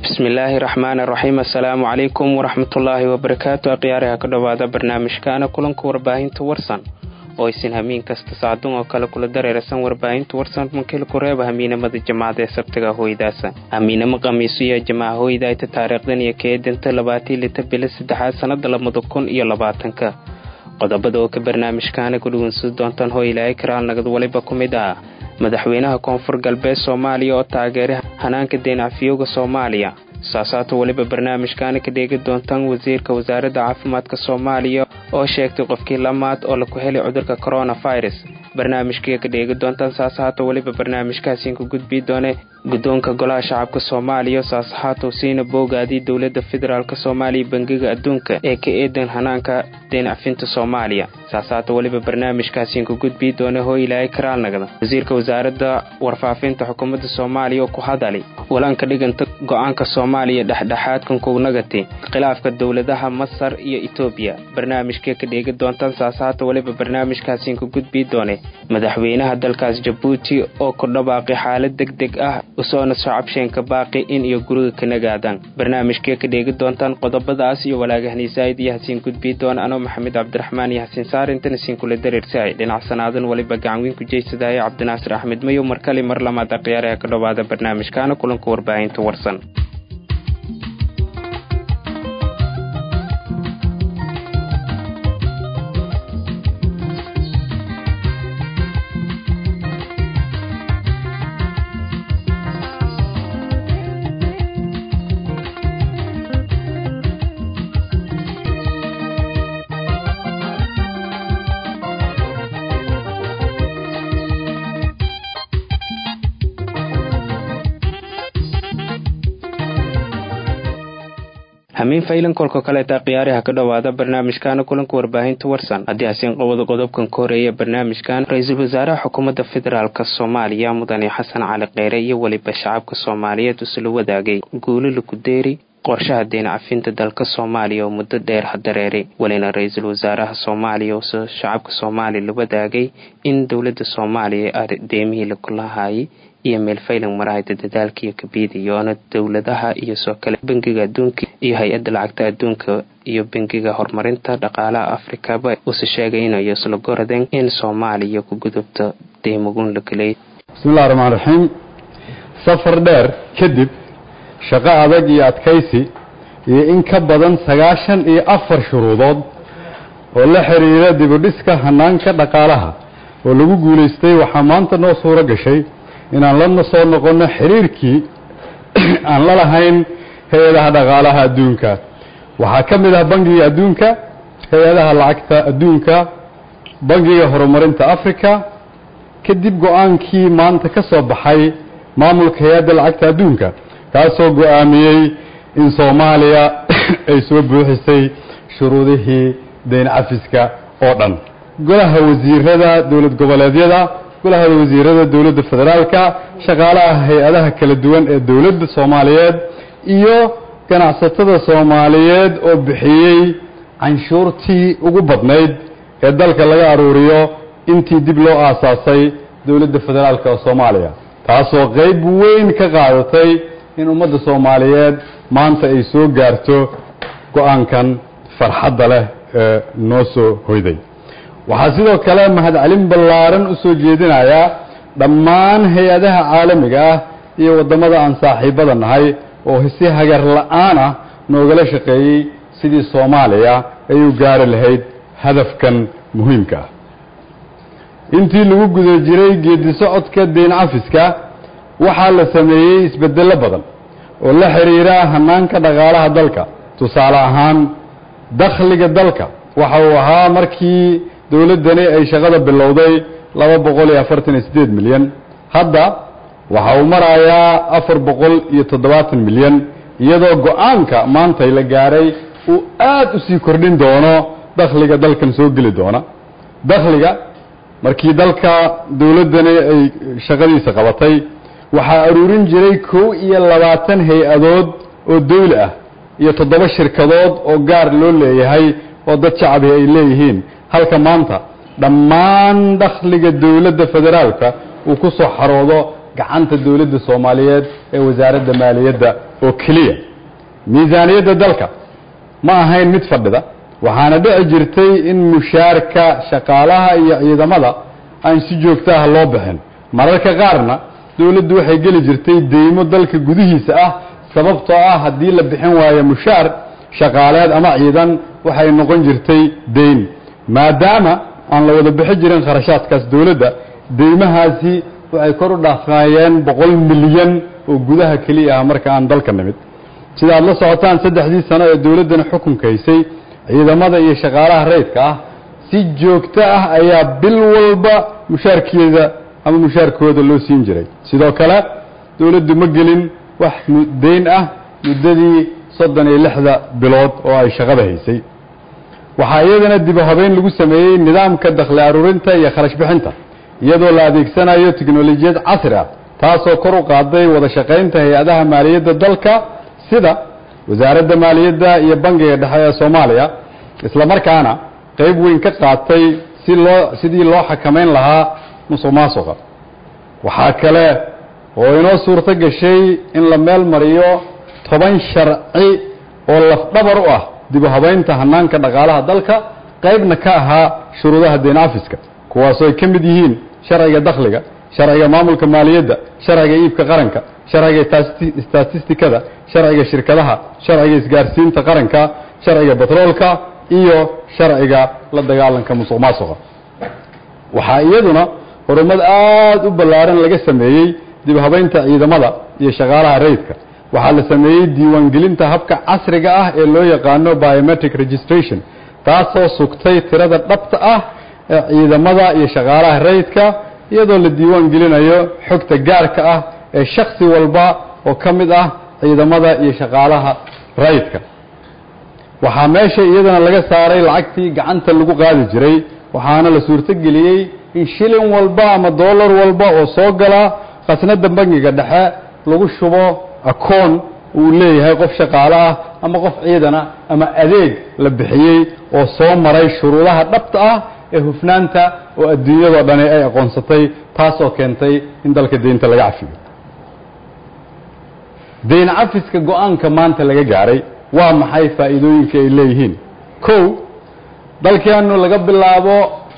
bismillaahi raxmaani raxiim assalaamu calaykum waraxmatullaahi wabarakaatu akhyaariha ka dhowaada barnaamijkaana kulanka warbaahinta warsan oo isin hamiin kasta saacdun oo kale kula dareerasan warbaahinta warsan mankil kureeba hamiinamada jamaacada ee sabtiga hooydaasa hamiinamo khamiiso iyo jamaaca hooydayta taariikhdan iyo keedanta labaatii lita bilo saddexaad sannada labada kun iyo labaatanka qodobada oo ka barnaamijkaana ku dhugunsan doontaan hoo ilaahay karaal nagad waliba ku mid ah madaxweynaha koonfur galbeed soomaaliya oo taageeray hanaanka deenacfiyowga soomaaliya saasaata weliba barnaamijkaana ka dheegi doontaan wasiirka wasaaradda caafimaadka soomaaliya oo sheegtay qofkii lamaad oo laku helay cudurka coronavirus barnaamijkii ka dheegi doontaan saasahaata weliba barnaamijkaasiin ku gudbii doone guddoonka golaha shacabka soomaaliya saasahaata siina boogaadii dowladda federaalk soomaaliya bangiga adduunka ee ka eedan hanaanka deenacfinta soomaaliya saasahaata weliba barnaamijkaasiin ku gudbii doone hoo ilaahay karaalnagda wasiirka wasaaradda warfaafinta xukuumadda soomaaliya oo ku hadalay walanka dhiganta go-aanka soomaaliya dhexdhexaadkan kugnagati khilaafka dowladaha masar iyo etoobiya barnaamijkee ka dheegi doontaan saasahaata weliba barnaamijkaasiin ku gudbii doone madaxweynaha dalkaas jabuuti oo ku dhawaaqay xaalad deg deg ah usoona socabsheenka baaqi in iyo guriga ka nagaadaan barnaamijkee ka dheegi doontaan qodobadaas iyo walaagahniisaayid iyo hasiin gudbii doona anoo maxamed cabdiraxmaan iyo hasiin saar intana siin kula dareersahay dhinac sanaadan weliba gacanweyn ku jeysadaaya cabdinaasir axmed mayow markale mar lamaad akhyaaraha ka dhowaada barnaamijkaana kulanka warbaahinta warsan hamiin faylan kolka kaleeta khiyaariha ka dhowaada barnaamijkaana kulanka warbaahinta warsan haddii hasiin qowada qodobkan ka horeeya barnaamijkan ra-iisul wasaaraha xukuumadda federaalk soomaaliya mudane xasan cali kheyre iyo weliba shacabka soomaaliyeed usula wadaagay guulo lakudeeri qorshaha deen cafinta dalka soomaaliya oo muddo dheer hadareeray welina ra-iisul wasaaraha soomaaliya uuse shacabka soomaaliya la wadaagay in dowladda soomaaliya deemihii lakulahaayay iyo meel faylan marahayda dadaalkiiyo kabiidiyoona dowladaha iyo soo kale bangiga adduunka iyo hay-adda lacagta adduunka iyo bangiga horumarinta dhaqaalaha afrikaba uuse sheegay inay isla goradeen in soomaaliya ku gudubto deymagun la gelay bismillahi raxmaan raxiim safar dheer kadib shaqo adag iyo adkaysi iyo in ka badan sagaashan iyo afar shuruudood oo la xiriira dibudhiska hanaanka dhaqaalaha oo lagu guulaystay waxaa maanta noo suuro gashay inaan la soo noqonno xiriirkii aan la lahayn hay-adaha dhaqaalaha adduunka waxaa ka mid ah bangiga adduunka hay-adaha lacagta adduunka bangiga horumarinta africa kadib go-aankii maanta ka soo baxay maamulka hay-adda lacagta adduunka kaasoo go-aamiyey in soomaaliya ay soo buuxisay shuruudihii dayn cafiska oo dhan golaha wasiirada dowlad goboleedyada golaha wasiirada dowladda federaalka shaqaalaha hay-adaha kala duwan ee dowladda soomaaliyeed iyo ganacsatada soomaaliyeed oo bixiyey canshuurtii ugu badnayd ee dalka laga aruuriyo intii dib loo aasaasay dowladda federaalka oo soomaaliya taasoo qeyb weyn ka qaadatay in ummadda soomaaliyeed maanta ay soo gaarto go-aankan farxadda leh ee noo soo hoyday waxaa sidoo kale mahadcelin ballaaran u soo jeedinayaa dhammaan hay-adaha caalamiga ah iyo waddamada aan saaxiibada nahay oo si hagar la-aan ah noogala shaqeeyey sidii soomaaliya ay u gaari lahayd hadafkan muhiimka ah intii lagu guda jiray geedi socodka deyn cafiska waxaa la sameeyey isbeddello badan oo la xiriira hanaanka dhaqaalaha dalka tusaale ahaan dakhliga dalka waxa uu ahaa markii dowladdani ay shaqada bilowday laba boqol iyo afartan iyo siddeed milyan hadda waxa uu marayaa afar boqol iyo toddobaatan milyan iyadoo go-aanka maantay la gaaray uu aad u sii kordhin doono dakhliga dalkan soo geli doona dakhliga markii dalka dowladdani ay shaqadiisa qabatay waxaa aruurin jiray kow iyo labaatan hay-adood oo dawli ah iyo toddoba shirkadood oo gaar loo leeyahay oo dad shacabi ay leeyihiin halka maanta dhammaan dakhliga dowladda federaalka uu ku soo xaroodo gacanta dowladda soomaaliyeed ee wasaaradda maaliyadda oo keliya miisaaniyadda dalka ma ahayn mid fadhida waxaana dhici jirtay in mushaarka shaqaalaha iyo ciidamada aan si joogto ah loo bixin mararka qaarna dowladdu waxay geli jirtay deymo dalka gudihiisa ah sababtoo ah haddii la bixin waayo mushaar shaqaaleed ama ciidan waxay noqon jirtay deyn maadaama aan la wada bixi jirin kharashaadkaas dowladda deymahaasi waxay kor u dhaafayeen boqol milyan oo gudaha keliya ah marka aan dalka nimid sida aad la socotaan saddexdii sano ee dowladdana xukunka haysay ciidamada iyo shaqaalaha rayidka ah si joogto ah ayaa bil walba mushaarkeeda ama mushaarkooda loo siin jiray sidoo kale dowladdu ma gelin wax deyn ah muddadii soddon iyo lixda bilood oo ay shaqada haysay waxaa iyadana dib u habeyn lagu sameeyey nidaamka dakhli aruurinta iyo kharash bixinta iyadoo la adeegsanayo tiknolojiyad casri ah taasoo kor u qaaday wada shaqaynta hay-adaha maaliyadda dalka sida wasaaradda maaliyadda iyo bangiga dhexe ee soomaaliya isla markaana qayb weyn ka qaatay si loo sidii loo xakamayn lahaa musuq maasuqa waxaa kale oo inoo suurto gashay in la meel mariyo toban sharci oo lafdhabar u ah dib u habaynta hanaanka dhaqaalaha dalka qaybna ka ahaa shuruudaha deen afiska kuwaasoo ay ka mid yihiin sharciga dakhliga sharciga maamulka maaliyadda sharciga iibka qaranka sharciga statistikada sharciga shirkadaha sharciga isgaarsiinta qaranka sharciga batroolka iyo sharciga la dagaalanka musuq maasuqa waxaa iyaduna horumad aada u ballaaran laga sameeyey dib habaynta ciidamada iyo shaqaalaha rayidka waxaa la sameeyey diiwaangelinta habka casriga ah ee loo yaqaano biometric registration taasoo sugtay tirada dhabta ah ee ciidamada iyo shaqaalaha rayidka iyadoo la diiwaan gelinayo xogta gaarka ah ee shaksi walba oo ka mid ah ciidamada iyo shaqaalaha rayidka waxaa meesha iyadana laga saaray lacagtii gacanta lagu qaadi jiray waxaana la suurtogeliyey in shilin walba ama dollar walba oo soo gala khasnada bangiga dhexe lagu shubo akoon uu leeyahay qof shaqaale ah ama qof ciidana ama adeeg la bixiyey oo soo maray shuruudaha dhabta ah ee hufnaanta oo adduunyadoo dhani ay aqoonsatay taasoo keentay in dalka deynta laga cafiyo deyn cafiska go-aanka maanta laga gaaray waa maxay faa'iidooyinka ay leeyihiin kow dalkeenu laga bilaabo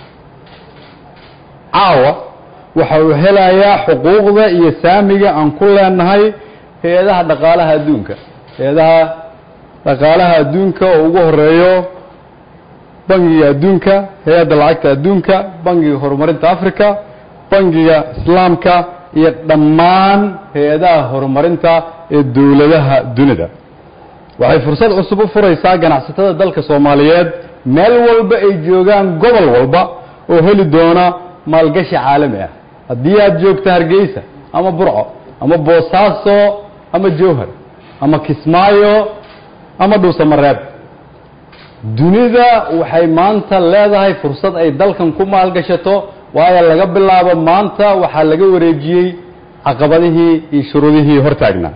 caawa waxa uu helayaa xuquuqda iyo saamiga aan ku leenahay hay-adaha dhaqaalaha adduunka hay-adaha dhaqaalaha adduunka oo ugu horeeyo bangiga adduunka hay-adda lacagta adduunka bangiga horumarinta africa bangiga islaamka iyo dhammaan hay-adaha horumarinta ee dowladaha dunida waxay fursad cusub u furaysaa ganacsatada dalka soomaaliyeed meel walba ay joogaan gobol walba oo heli doona maalgashi caalami ah haddii aad joogto hargeysa ama burco ama boosaaso ama jowhar ama kismaayo ama dhuusamareeb dunida waxay maanta leedahay fursad ay dalkan ku maalgashato waayo laga bilaabo maanta waxaa laga wareejiyey caqabadihii iyo shuruudihii hortaagnaa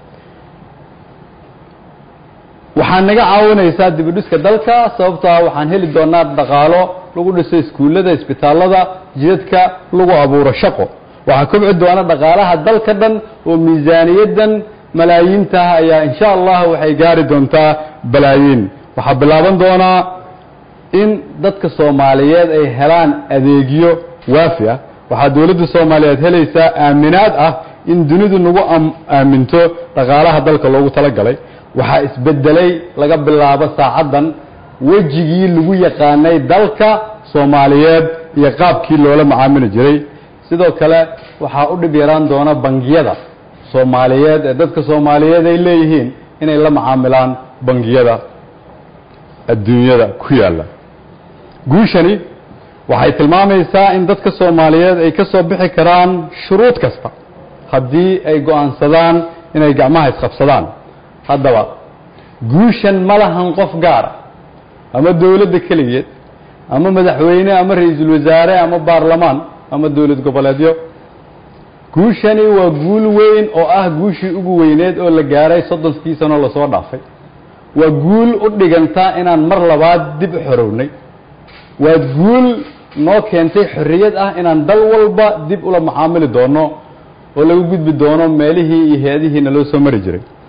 waxaa naga caawinaysaa dibidhiska dalka sababtoo ah waxaan heli doonaa dhaqaalo lagu dhiso iskuullada isbitaallada jidadka lagu abuuro shaqo waxaa kobci doona dhaqaalaha dalka dhan oo miisaaniyaddan malaayiintaah ayaa insha allah waxay gaari doontaa balaayiin waxaa bilaaban doonaa in dadka soomaaliyeed ay helaan adeegyo waafi ah waxaa dowladda soomaaliyeed helaysaa aaminaad ah in dunidu nagu aaminto dhaqaalaha dalka loogu talagalay waxaa isbedelay laga bilaabo saacaddan wejigii lagu yaqaanay dalka soomaaliyeed iyo qaabkii loola macaamili jiray sidoo kale waxaa u dhib yaraan doona bangiyada soomaaliyeed ee dadka soomaaliyeed ay leeyihiin inay la macaamilaan bangiyada adduunyada ku yaalla guushani waxay tilmaamaysaa in dadka soomaaliyeed ay ka soo bixi karaan shuruud kasta haddii ay go-aansadaan inay gacmaha isqabsadaan haddaba guushan ma lahan qof gaara ama dowladda keligeed ama madaxweyne ama ra-iisul wasaare ama baarlamaan ama dowlad goboleedyo guushani waa guul weyn oo ah guushii ugu weyneed oo la gaaray soddonkii sanoo lasoo dhaafay waa guul u dhiganta inaan mar labaad dib u xorownay waa guul noo keentay xorriyad ah inaan dal walba dib ula macaamili doono oo laga gudbi doono meelihii iyo hay-adihiina loo soo mari jiray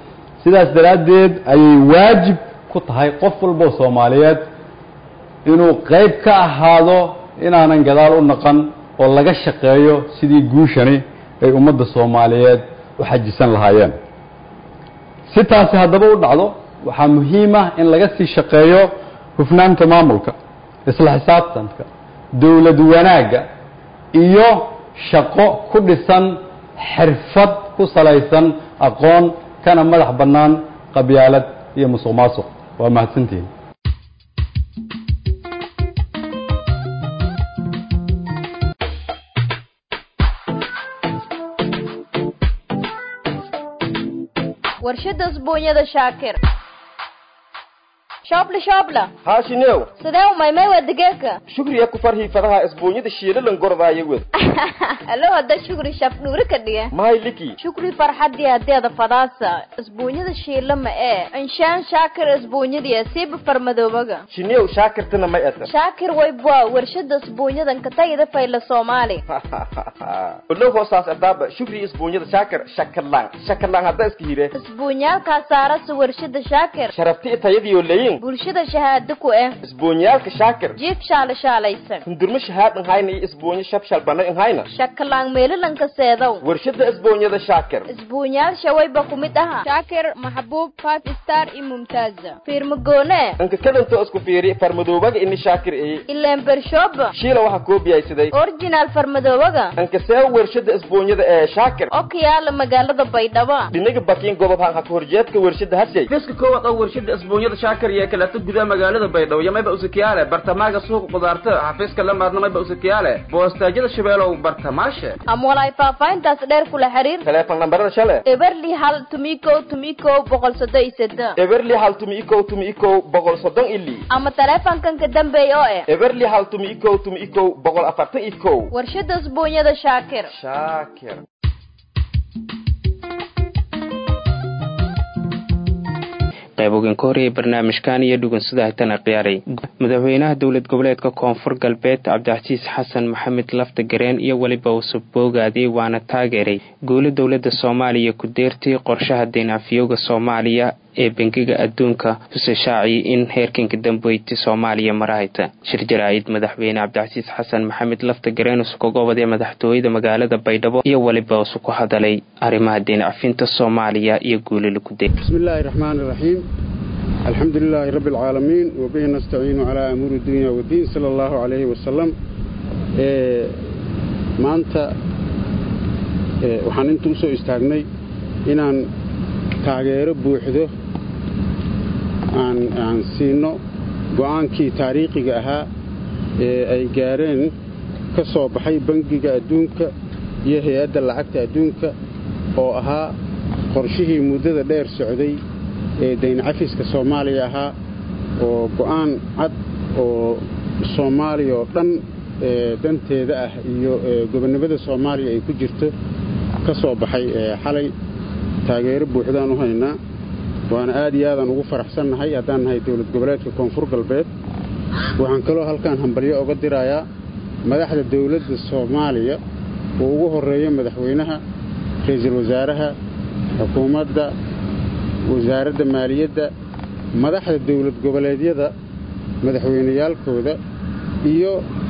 sidaas daraaddeed ayay waajib ku tahay qof walboo soomaaliyeed inuu qayb ka ahaado inaanan gadaal u naqan oo laga shaqeeyo sidii guushani ay ummadda soomaaliyeed u xajisan lahaayeen si taasi haddaba u dhacdo waxaa muhiim ah in laga sii shaqeeyo hufnaanta maamulka isla xisaabtanka dowlad wanaagga iyo shaqo ku dhisan xirfad ku salaysan aqoon kana madax bannaan qabyaalad iyo musuq maasuq waa mahadsantihiin warshada usbuunyada shaakir shoobla shoobla haashineew sidee u maymay waa digeeka shukriya ku farhii fadaha isbuunyada shiilalan gordaayo wed alo hadda shukri shaf dhuuri ka dhiga mahay liki shukri farxadii hadeeda fadaasa isbuunyada shiila ma ee inshaan shaakir isbuunyadii siiba farmadoobaga shineew shaakirtana may ata shaakir waybwa warshada isbuunyadan katagida fayla soomaali olow hoosaas adaaba shukri isbuunyada shaakir shakalaan shakalaan hadda iska hire isbuunyaalkaa saarasa warshada shaakir sharafti tayadiyo leyin bulshada shahaado ku eh isbuunyaalka shaakir jiif shaala shaalaysan hundurmo shahaad nhayna iyo isbuunyo shabshal bana nhayna shakalaan meelalanka seedow warshada isbuunyada shaakir isbuunyaal shawayba ku mid aha shaakir maxbuub five star iyo mumtaaza fiirmagoone anka kadantoo isku fiiri farmadoobaga ini shaakir eye ileen bershooba shiila waxaa koobiyaysaday originaal farmadoobaga anka see warshada isbuunyada ee shaakir oo ka yaala magaalada baydhabo dhinaga bakiin gobob han haka horjeedka warshada hashay fiska koowaad oo warshada isbuunyada shaakir iyo kaleeto gudaha magaalada baydhabo iyo mayba usakiyaale bartamaaga suuqa qudaarta xafiiska la maadna mayba usakiyaale boostaajyada shabeelow bartamaashe ama walaay faahfaahintaas dheer kula xiriir teleefon nambarada shale eberli hal tumikow tumikow boqol soddon iyo seddex eberli hal tumi ikow tumi ikow boqol soddon ili ama taleefankan ka dambeeya oo eh eberli hal tumi ikow tumi ikow boqol afartan ikow warshada isbuunyada shaakir shaakir qayb ogan ka horreeyay barnaamijkan iyo dhugunsada hitana khiyaaray madaxweynaha dowlad goboleedka koonfur galbeed cabdicasiis xasan maxamed lafta gareen iyo weliba usub boogaadiyey waana taageeray guulo dowladda soomaaliya ku deertay qorshaha deenafiyooga soomaaliya ee bangiga adduunka huse shaaciyay in heerkanka dambeyti soomaaliya marahayta shir jaraa'id madaxweyne cabdicasiis xasan maxamed lafta gareen usu kaga obadee madaxtooyada magaalada baydhabo iyo weliba usu ku hadalay arrimaha deencafinta soomaaliya iyo guulo lagu de بسم الله الرحمن الرحيم الحمد لله رب العالمين وبه نستعين على أمور الدنيا والدين صلى الله عليه وسلم إيه maanta ee waxaan inta u soo istaagnay inaan taageero buuxdo aan aan siino go'aankii taariikhiga ahaa ee ay gaareen ka soo baxay bangiga adduunka iyo hay-adda lacagta adduunka oo ahaa qorshihii muddada dheer socday ee dayn cafiska soomaaliya ahaa oo go'aan cad oo soomaaliya oo dhan ee danteeda ah iyo gobonnimada soomaaliya ay ku jirto ka soo baxay xalay taageero buuxdaan u haynaa waana aad iyo aadaan ugu faraxsannahay haddaan nahay dowlad goboleedka koonfur galbeed waxaan kaloo halkaan hambalyo oga dirayaa madaxda dowladda soomaaliya oo ugu horreeyo madaxweynaha ra'iisul wasaaraha xukuumadda wasaaradda maaliyadda madaxda dowlad goboleedyada madaxweyneyaalkooda iyo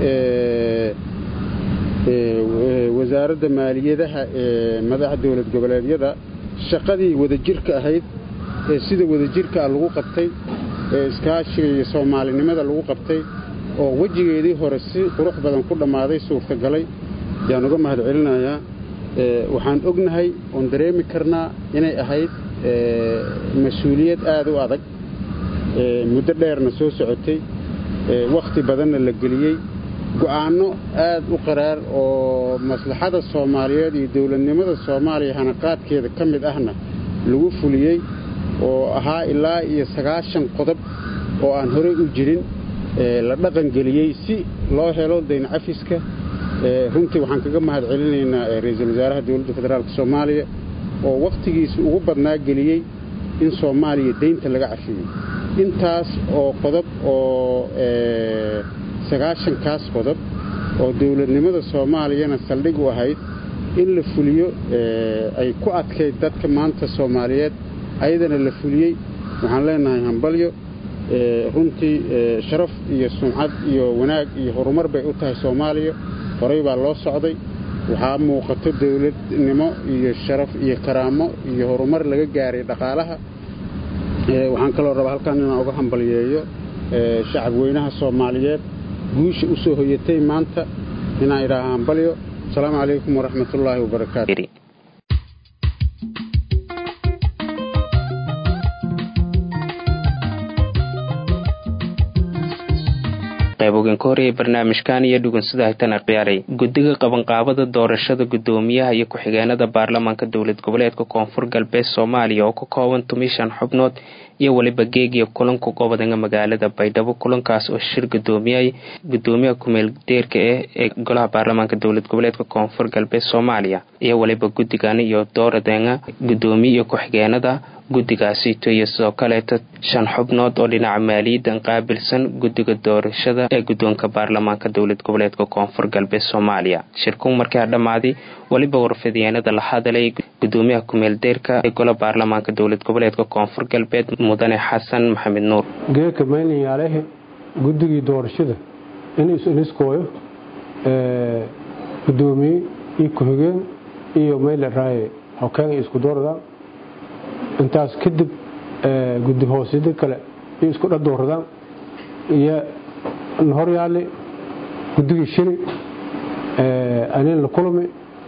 wasaaradda maaliyadaha ee madaxa dowlad goboleedyada shaqadii wadajirka ahayd ee sida wadajirkaa lagu qabtay ee iskaashiga iyo soomaalinimada lagu qabtay oo wejigeedii hore si qurux badan ku dhammaaday suurtagalay yaan uga mahad celinayaa waxaan ognahay oon dareemi karnaa inay ahayd mas-uuliyad aad u adag muddo dheerna soo socotay wakhti badanna la geliyey go'aanno aad u qaraar oo maslaxada soomaaliyeed iyo dowladnimada soomaaliya hanaqaadkeeda ka mid ahna lagu fuliyey oo ahaa ilaa iyo sagaashan qodob oo aan horey u jirin la dhaqangeliyey si loo helo dayn cafiska runtii waxaan kaga mahad celinaynaa ra'iisul wasaaraha dowladda federaalk soomaaliya oo wakhtigiisa ugu badnaa geliyey in soomaaliya deynta laga cafiyey intaas oo qodob oo sagaashankaas qodob oo dowladnimada soomaaliyana saldhig u ahayd in la fuliyo ay ku adkayd dadka maanta soomaaliyeed ayadana la fuliyey waxaan leenahay hambalyo runtii sharaf iyo sumcad iyo wanaag iyo horumar bay u tahay soomaaliya horey baa loo socday waxaa muuqato dowladnimo iyo sharaf iyo karaamo iyo horumar laga gaaray dhaqaalaha waxaan kaloo rabaa halkan inaan uga hambalyeeyo shacab weynaha soomaaliyeed guusha u soo hoyatay maanta inaan idhaaha hambalyo asalaamu calaykum waraxmatullaahi wabarakaatu qaybogan ka horeeyay barnaamijkan iyo dhugunsida haytana ciyaaray guddiga qabanqaabada doorashada guddoomiyaha iyo ku-xigeenada baarlamaanka dowlad goboleedka koonfur galbeed soomaaliya oo ka kooban tumishan xubnood iyo weliba geegiya kulanka gobodanga magaalada baydhabo kulankaas oo shir gudoomiyay gudoomiyaha kumeel deerka ah ee golaha baarlamaanka dowlad goboleedka koonfur galbeed soomaaliya iyo weliba guddigani iyo dooradenga gudoomiye iyo ku-xigeenada guddigaasito iyo sidoo kaleeta shan xubnood oo dhinaca maaliyaddan qaabilsan guddiga doorashada ee guddoonka baarlamaanka dowlad goboleedka koonfur galbeed soomaaliya shirkuu markaa dhammaaday weliba warfidiyeenada la hadalay gudoomiyaha kumeel deerka ee gola baarlamaanka dowlad goboleedka koonfur galbeed mudane xasan maxamed nuur geeka maynayaalehe guddigii doorashada in isiniskooyo gudoomiye iyo ku-xigeen iyo mayle raaye hokeenga isku dooradaan intaas kadib guddi hoosida kale iyo isku dhadooradaan iyo horyaale guddigii shiri anin la kulmi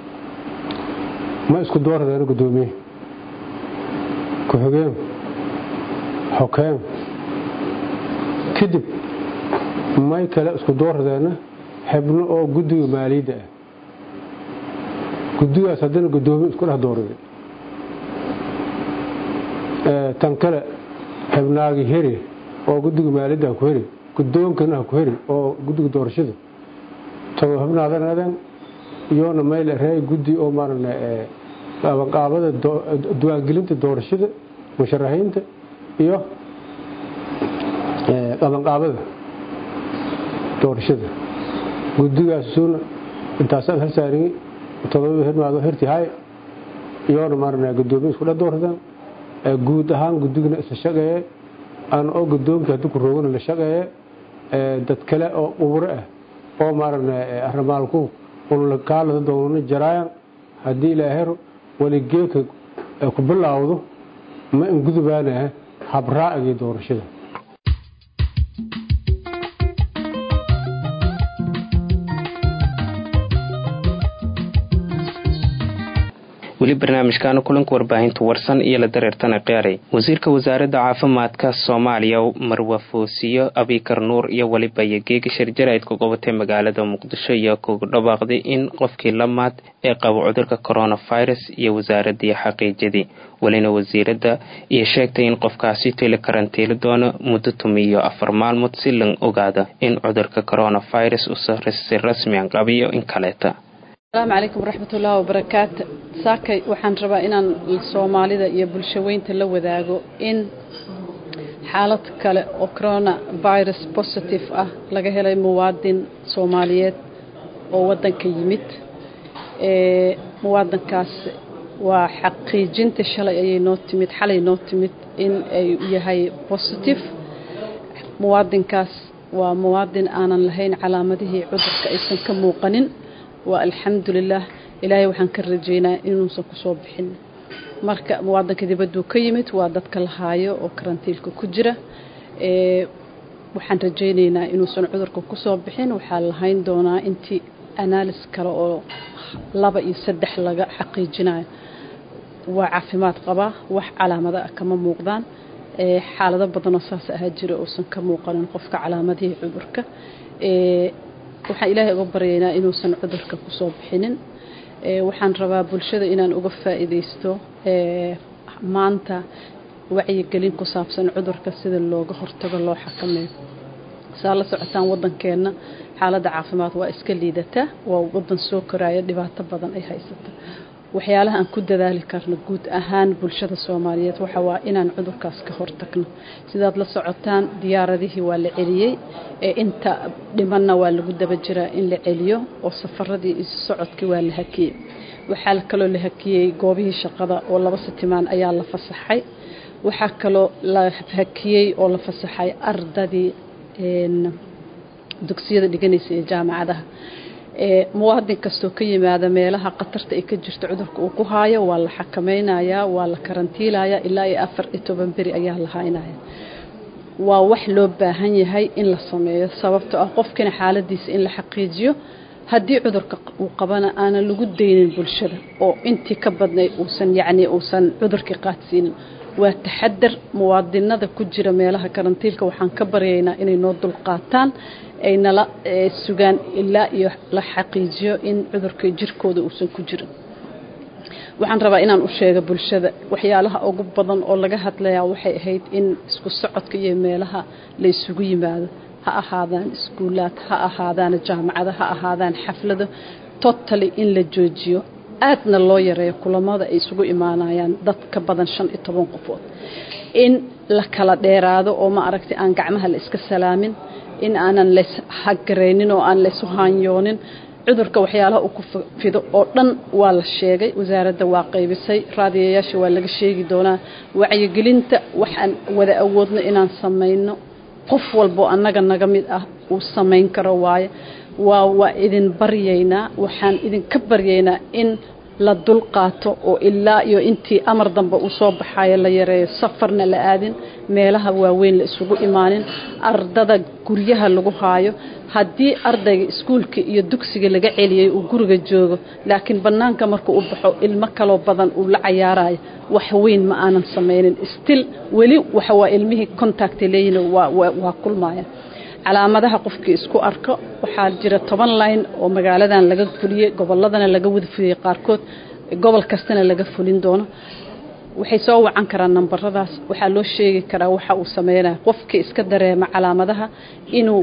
ma isku dooradeen gudoomiye ku-xigeen xokeen kadib may kale isku dooradeena xibno oo guddiga maaliyadda ah guddigaas haddana gudoomiye isku dhex doorada tan kale xibnaagi heri oo guddiga maaliyadda ha ku heri gudoonkana ha ku heri oo guddiga doorashada tago xibnaadanadan iyoona mayl reey guddi oo maaragna qabanqaabada diwaangelinta doorashada musharaxiinta iyo qabanqaabada doorashada guddigaasuna intaasaad halsaarigi todoba hirmaado hirti hay iyoona maaragna gudoomiye isku dhex dooradaan guud ahaan guddigana isla shaqeeye aan oo gudoonka haddii ku roogana la shaqeeye dad kale oo uburo ah oo maaragna arrimaalku unlakaalada doonana jaraayan haddii ilaahero weligeeka ku bilaawdo ma ingudubaanaha habraa'igii doorashada weli barnaamijkaana kulanka warbaahinta warsan iyo la dareertana qiyaaray wasiirka wasaaradda caafimaadka soomaaliya marwa foosiyo abikar nuur iyo weliba yogeega sharjaraydka gobatay magaalada muqdisho iyo kugu dhawaaqday in qofkii lamaad ee qabo cudurka coronavirus iyo wasaaradii xaqiijadii welina wasiiradda iyo sheegtay in qofkaasi tili karantiili doono muddo tumiyo afar maalmood si lan ogaada in cudurka coronavirus si rasmian qabiyo in kaleeta asalaamu calaykum waraxmatullaahi wabarakaatu saakay waxaan rabaa inaan soomaalida iyo bulshaweynta la wadaago in xaalad kale oo corona virus positive ah laga helay muwaadin soomaaliyeed oo waddanka yimid muwaadinkaas waa xaqiijinta shalay ayay noo timid xalay noo timid in ay yahay positive muwaadinkaas waa muwaadin aanan lahayn calaamadihii cudurka aysan ka muuqanin waa alxamdulilaah ilaahay waxaan ka rajeynaa inuusan kusoo bixin marka muwaadinka dibadduu ka yimid waa dadka la haayo oo karantiilka ku jira waxaan rajaynaynaa inuusan cudurka kusoo bixin waxaa lahayn doonaa intii analis kale oo laba iyo saddex laga xaqiijinayo waa caafimaad qabaa wax calaamada ah kama muuqdaan xaalado badanoo saas ahaa jira uusan ka muuqanin qofka calaamadihii cudurka waxaan ilaahay uga baryaynaa inuusan cudurka kusoo bixinin waxaan rabaa bulshada inaan uga faa'iidaysto maanta wacyigelin ku saabsan cudurka sida looga hortago loo xakameeyo saa la socotaan waddankeenna xaaladda caafimaad waa iska liidataa waa waddan soo koraya dhibaato badan ay haysata waxyaalaha aan ku dadaali karno guud ahaan bulshada soomaaliyeed waxa waa inaan cudurkaas ka hortagno sidaad la socotaan diyaaradihii waa la celiyey ee inta dhimanna waa lagu daba jiraa in la celiyo oo safaradii isu socodkii waa la hakiyey waxaa kaloo la hakiyey goobihii shaqada oo laba sitimaan ayaa la fasaxay waxaa kaloo la hakiyey oo la fasaxay ardadii dugsiyada dhiganaysa ee jaamacadaha muwaadin kastoo ka yimaada meelaha khatarta ay ka jirto cudurka uu ku haayo waa la xakamaynayaa waa la karantiilayaa ilaa iyo afar iyo toban beri ayaa la haynaya waa wax loo baahan yahay in la sameeyo sababtoo ah qofkina xaaladiisa in la xaqiijiyo haddii cudurka uu qabana aanan lagu daynin bulshada oo intii ka badnay uusan yacnii uusan cudurkii qaadsiinin waa taxadar muwaadinada ku jira meelaha karantiilka waxaan ka baryaynaa inay noo dulqaataan ay nala sugaan ilaa iyo la xaqiijiyo in cudurka jirkooda uusan ku jirin waxaan rabaa inaan u sheego bulshada waxyaalaha ugu badan oo laga hadlayaa waxay ahayd in isku socodka iyo meelaha la isugu yimaado ha ahaadaan iskuulaad ha ahaadaan jaamacado ha ahaadaan xaflado totally in la joojiyo aadna loo yareeyo kulamada ay isugu imaanayaan dad ka badan shan iyo toban qofood in la kala dheeraado oo ma aragtay aan gacmaha la iska salaamin in aanan lays hagaraynin oo aan laysu haanyoonin cudurka waxyaalaha uu ku fido oo dhan waa la sheegay wasaaradda waa qaybisay raadiyayaasha waa laga sheegi doonaa wacyigelinta waxaan wada awoodno inaan samayno qof walboo annaga naga mid ah uu samayn karo waaye waa waa idin baryaynaa waxaan idinka baryaynaa in la dulqaato oo ilaa iyo intii amar dambe uu soo baxayo la yareeyo safarna la aadin meelaha waaweyn la isugu imaanin ardada guryaha lagu haayo haddii ardayga iskuulka iyo dugsiga laga celiyey uu guriga joogo laakiin bannaanka markuu u baxo ilmo kaloo badan uu la cayaarayo wax weyn ma aanan samaynin stil weli waxa waa ilmihii contacta leeyihin waa waa kulmaya calaamadaha qofkii isku arko waxaa jira toban line oo magaaladan laga fuliyey gobolladana laga wada fuliyey qaarkood gobol kastana laga fulin doono waxay soo wacan karaan nambaradaas waxaa loo sheegi karaa waxa uu sameynaya qofkii iska dareema calaamadaha inuu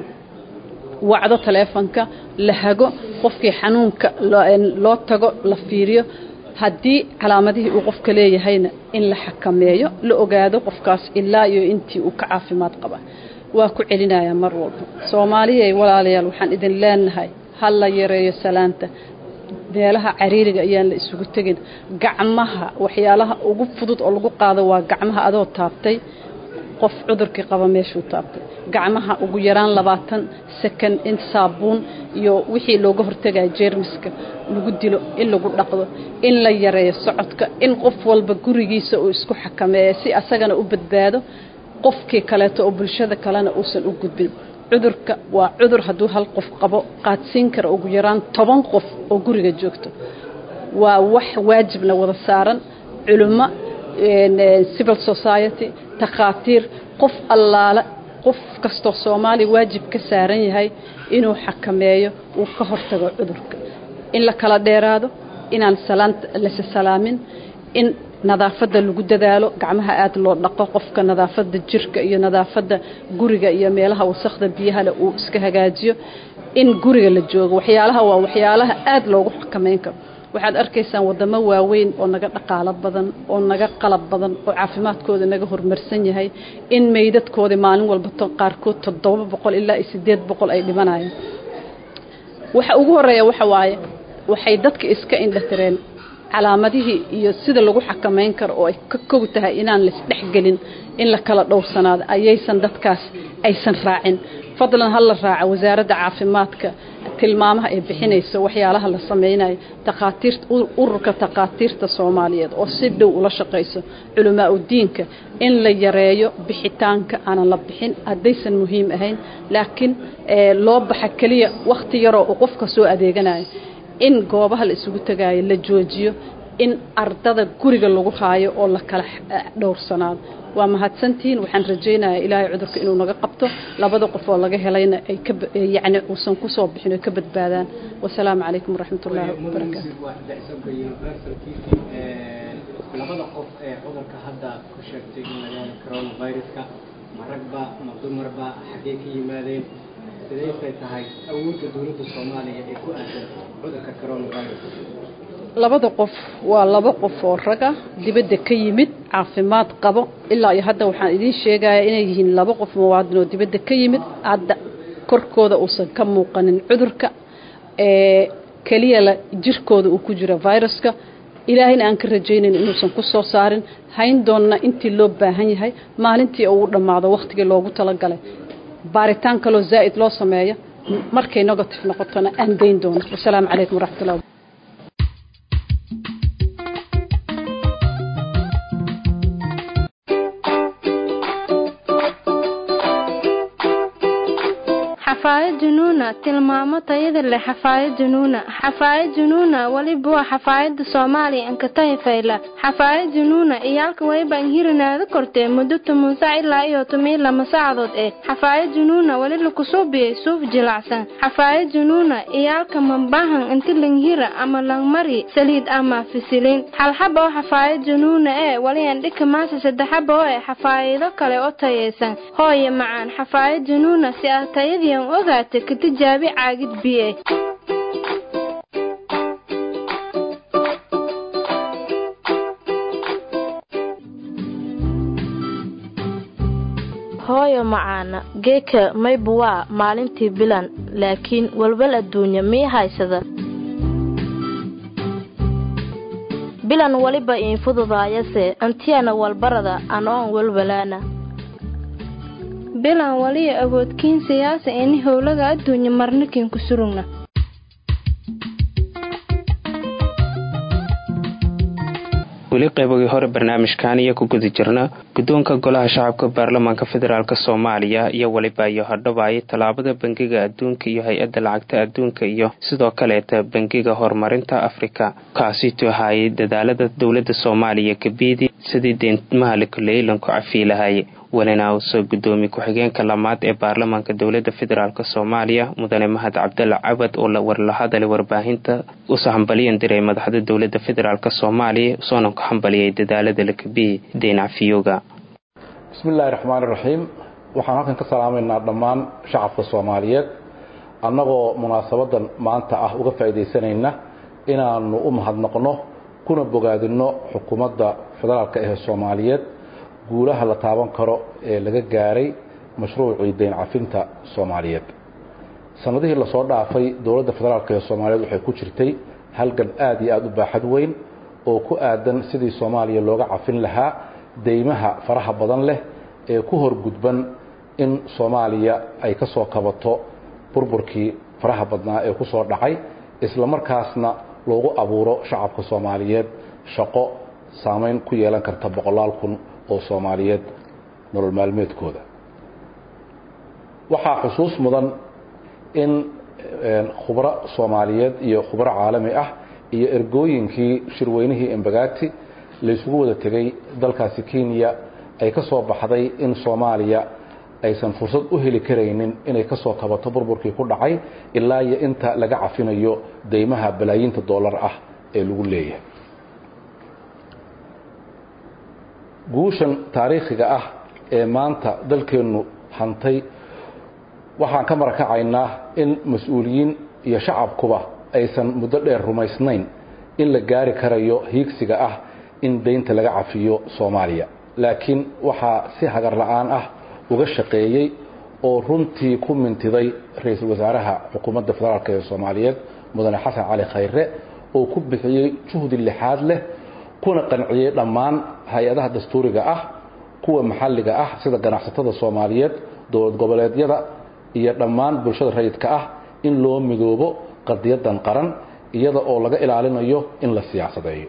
wacdo taleefonka la hago qofkii xanuunka loo tago la fiiriyo haddii calaamadihii uu qofka leeyahayna in la xakameeyo la ogaado qofkaas ilaa iyo intii uu ka caafimaad qaba waa ku celinayaa mar walba soomaaliyay walaalayaal waxaan idin leenahay ha la yareeyo salaanta meelaha cariiriga ayaan la isugu tegin gacmaha waxyaalaha ugu fudud oo lagu qaado waa gacmaha adoo taabtay qof cudurkii qaba meeshuu taabtay gacmaha ugu yaraan labaatan second in saabuun iyo wixii looga hortagaya jeermiska lagu dilo in lagu dhaqdo in la yareeyo socodka in qof walba gurigiisa uu isku xakameeyo si asagana u badbaado qofkii kaleeto oo bulshada kalena uusan u gudbin cudurka waa cudur hadduu hal qof qabo qaadsiin kara ugu yaraan toban qof oo guriga joogto waa wax waajibna wada saaran culimo civil society takhaatiir qof allaale qof kastoo soomaaliya waajib ka saaran yahay inuu xakameeyo uu ka hortago cudurka in la kala dheeraado inaan salaanta lasa salaamin in nadaafadda lagu dadaalo gacmaha aad loo dhaqo qofka nadaafadda jirka iyo nadaafadda guriga iyo meelaha wasakhda biyahale uu iska hagaajiyo in guriga la joogo waxyaalaha waa waxyaalaha aad loogu xakameyn karo waxaad arkaysaan wadamo waaweyn oo naga dhaqaalo badan oo naga qalab badan oo caafimaadkooda naga horumarsan yahay in meydadkoodii maalin walba qaarkood toddoba boqol ilaa iyo siddeed boqol ay dhimanayaan waxa ugu horeeya waxa waaye waxay dadka iska indhatireen calaamadihii iyo sida lagu xakamayn karo oo ay ka kow tahay inaan laisdhexgelin in la kala dhowrsanaado ayaysan dadkaas aysan raacin fadlan ha la raaca wasaaradda caafimaadka tilmaamaha ay bixinayso waxyaalaha la samaynayo takhaatiirta ururka takhaatiirta soomaaliyeed oo si dhow ula shaqayso culamaa udiinka in la yareeyo bixitaanka aanan la bixin haddaysan muhiim ahayn laakiin loo baxa keliya wakhti yaroo uu qofka soo adeeganayo in goobaha la isugu tagaayo la joojiyo in ardada guriga lagu haayo oo la kala dhowrsanaado waa mahadsantihiin waxaan rajaynayaa ilaahay cudurka inuu naga qabto labada qof oo laga helayna ay ka yacni uusan ku soo bixin oo ka badbaadaan wasalaamu calaykum waraxmat ullaahi wabarakaatu labada qof ee cudurka hadda ku sheegtay in laga helo coronaviruska ma ragba ma dumarba xaggee ka yimaadeen sidaysay tahay awoodda dowladda soomaaliya ee ku aadan cudurka coronavirus labada qof waa laba qof oo raga dibadda ka yimid caafimaad qabo ilaa iyo hadda waxaan idiin sheegayaa inay yihiin laba qof muwaadin oo dibadda ka yimid hadda korkooda uusan ka muuqanin cudurka keliya la jirkooda uu ku jiro viruska ilaahayna aan ka rajaynayn inuusan ku soo saarin hayn doonna intii loo baahan yahay maalintii uu dhammaado wakhtigii loogu talagalay baaritaan kaloo zaa'id loo sameeyo markay negative noqotona aan dayn doono wasalaamu calaykum waraxmatullahi xafaayad junuuna tilmaamo tayada leh xafaayad junuuna xafaayad junuuna weliba waa xafaayada soomaaliya ankatahi fayla xafaayad junuuna iyaalka wayba anhirinaada kortee muddo toban sac ilaa iyo toban lama saacadood eh xafaayad junuuna weli lakusuubiyey suuf jilacsan xafaayad junuuna iyaalka mambahan inti langhira ama langmari saliid ama fisiliin xalxaba oo xafaayad junuuna ee weli andhika maasa saddexaba oo eh xafaayado kale oo tayaysan hooye macaan xafaayad junuuna si aad tayadii an ogaata ka tijaabi caagid biye hooyo macaana geeka maybu waa maalintii bilan laakiin walwal adduunya mii haysada bilan weliba iin fududaayase antiyana walbarada anoon walwalaana bilan waliya awoodkiin siyaasa ini howlaga adduunya marnikin ku surugna weli qaybogii hore barnaamijkan iyo ku guda jirna guddoonka golaha shacabka baarlamaanka federaalk soomaaliya iyo weliba iyo hadhabaayay tallaabada bangiga adduunka iyo hay-adda lacagta adduunka iyo sidoo kaleeta bangiga horumarinta afrika kaasiitu ahaayay dadaalada dowladda soomaaliya kabiidi sidii deentmaha leylanku cafiilahaye welina uusoo gudoomiye ku-xigeenka lamaad ee baarlamaanka dowladda federaalk soomaaliya mudane mahad cabdalla cabad oo warla hadalay warbaahinta usa hambaliyan diray madaxda dowladda federaalk soomaaliya usoona ku hambaliyay dadaalada lakabiyi deyn cafiyooga bismiillaahi raxmaan iraxiim waxaan halkan ka salaamaynaa dhammaan shacabka soomaaliyeed annagoo munaasabadan maanta ah uga faa'iidaysanayna inaanu u mahadnaqno kuna bogaadinno xukuumadda federaalk ee soomaaliyeed guulaha la taaban karo ee laga gaaray mashruucii deyn cafinta soomaaliyeed sanadihii lasoo dhaafay dowladda federaalk ee soomaaliyeed waxay ku jirtay halgan aad iyo aada u baaxad weyn oo ku aadan sidii soomaaliya looga cafin lahaa deymaha faraha badan leh ee ku horgudban in soomaaliya ay ka soo kabato burburkii faraha badnaa ee ku soo dhacay isla markaasna loogu abuuro shacabka soomaaliyeed shaqo saamayn ku yeelan karta boqolaal kun oo soomaaliyeed nolol maalmeedkooda waxaa xusuus mudan in khubro soomaaliyeed iyo khubro caalami ah iyo ergooyinkii shirweynihii embagati laysugu wada tegay dalkaasi kenya ay ka soo baxday in soomaaliya aysan fursad u heli karaynin inay ka soo kabato burburkii ku dhacay ilaa iyo inta laga cafinayo deymaha balaayiinta dollar ah ee lagu leeyahay guushan taariikhiga ah ee maanta dalkeennu hantay waxaan ka marakacaynaa in mas-uuliyiin iyo shacabkuba aysan muddo dheer rumaysnayn in la gaari karayo hiigsiga ah in deynta laga cafiyo soomaaliya laakiin waxaa si hagar la-aan ah uga shaqeeyey oo runtii ku mintiday ra-iisul wasaaraha xukuumadda federaalk ee soomaaliyeed mudane xasan cali khayre oo ku bixiyey juhdi lixaad leh kuna qanciyey dhammaan hay-adaha dastuuriga ah kuwa maxalliga ah sida ganacsatada soomaaliyeed dowlad goboleedyada iyo dhammaan bulshada rayidka ah in loo midoobo qadiyadan qaran iyada oo laga ilaalinayo in la siyaasadeeyo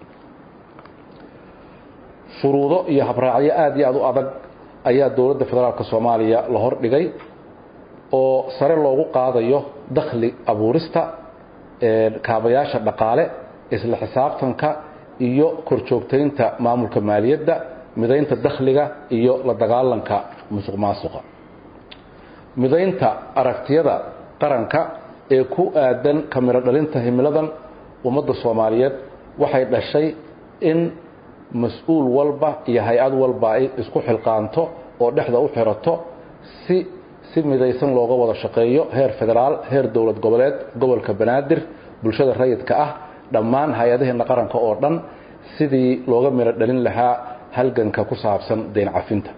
shuruudo iyo habraacyo aada iyo aada u adag ayaa dowladda federaalk soomaaliya la hordhigay oo sare loogu qaadayo dakhli abuurista kaabayaasha dhaqaale isla xisaabtanka iyo korjoogtaynta maamulka maaliyadda midaynta dakhliga iyo la dagaalanka musuq maasuqa midaynta aragtiyada qaranka ee ku aadan kamiro dhalinta himiladan ummadda soomaaliyeed waxay dhashay in mas-uul walba iyo hay-ad walba ay isku xilqaanto oo dhexda u xirato si si midaysan looga wada shaqeeyo heer federaal heer dowlad goboleed gobolka banaadir bulshada rayidka ah dhammaan hay-adaheena qaranka oo dhan sidii looga miro dhalin lahaa halganka ku saabsan deyn cafinta